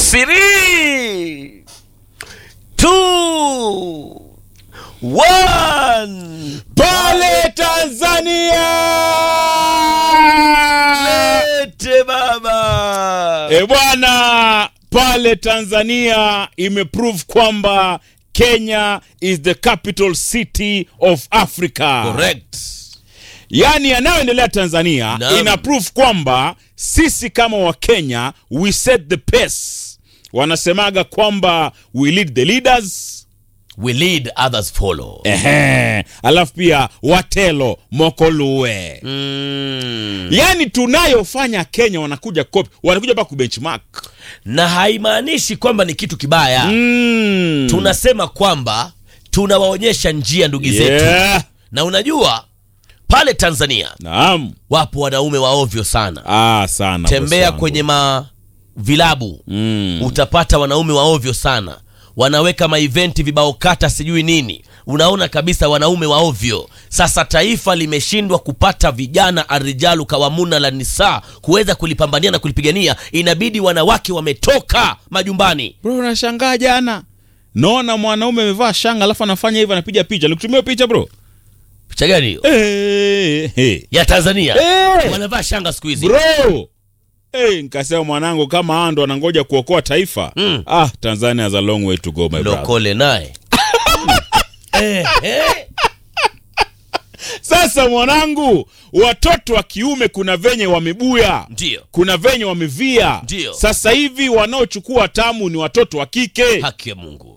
Three, two, one. pale Tanzania. Lete baba. E bwana, pale Tanzania imeprove kwamba Kenya is the capital city of Africa. Correct. Yaani yanayoendelea Tanzania Naam. ina proof kwamba sisi kama Wakenya we set the pace. Wanasemaga kwamba we lead the leaders. We lead others follow. Ehe. Alafu pia watelo mokoluwe. Mm. Yaani tunayofanya Kenya wanakuja copy, wanakuja mpaka kubenchmark. Na haimaanishi kwamba ni kitu kibaya. Mm. Tunasema kwamba tunawaonyesha njia ndugu zetu. Yeah. Na unajua pale Tanzania Naam. wapo wanaume waovyo sana. Ah, sana. Tembea bosi wangu. kwenye mavilabu Mm. utapata wanaume waovyo sana wanaweka maeventi vibao kata sijui nini unaona kabisa wanaume waovyo sasa taifa limeshindwa kupata vijana arijalu kawamuna la nisa kuweza kulipambania na kulipigania inabidi wanawake wametoka majumbani Bro, unashangaa jana. Naona mwanaume amevaa shanga alafu anafanya hivi anapiga picha. Nikutumia picha bro. picha gani hiyo Eh, eh. ya tanzania Eh. wanavaa shanga siku hizi Bro. Eh, nikasema mwanangu kama hao ndo wanangoja kuokoa taifa. Mm. Ah, Tanzania has a long way to go my brother. lokole naye eh, eh. Sasa mwanangu, watoto wa kiume kuna venye wamebuya. ndio Kuna venye wamevia. Ndio. Sasa hivi wanaochukua tamu ni watoto wa kike. haki ya mungu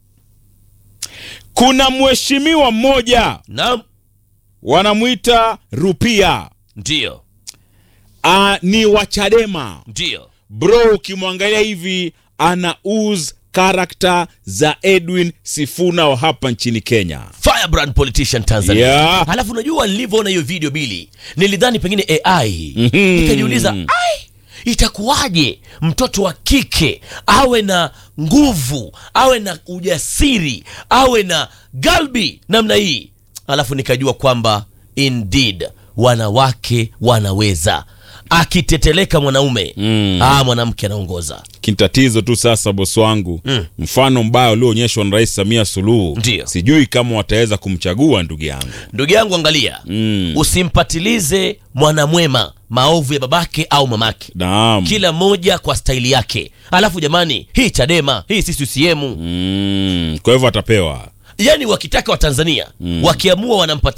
Kuna mheshimiwa mmoja naam wanamwita Rupia. ndio Ah, ni wa Chadema. ndio Bro, ukimwangalia hivi ana use karakta za Edwin Sifuna wa hapa nchini Kenya. firebrand politician tanzania Yeah. alafu unajua nilivyoona hiyo video bili nilidhani pengine ai Mhm. nikajiuliza ai itakuwaje mtoto wa kike awe na nguvu awe na ujasiri awe na galbi namna hii alafu nikajua kwamba indeed wanawake wanaweza akiteteleka mwanaume Mm. ah, mwanamke anaongoza Kitatizo tu sasa, bosi wangu, Mm. mfano mbaya ulioonyeshwa na Rais Samia Suluhu, Ndio. sijui kama wataweza kumchagua ndugu yangu. ndugu yangu angalia Mm. usimpatilize mwanamwema maovu ya babake au mamake Naam. kila moja kwa staili yake alafu jamani hii chadema hii si CCM Mm. Kwa hivyo atapewa yani wakitaka watanzania wakiamua wanampatia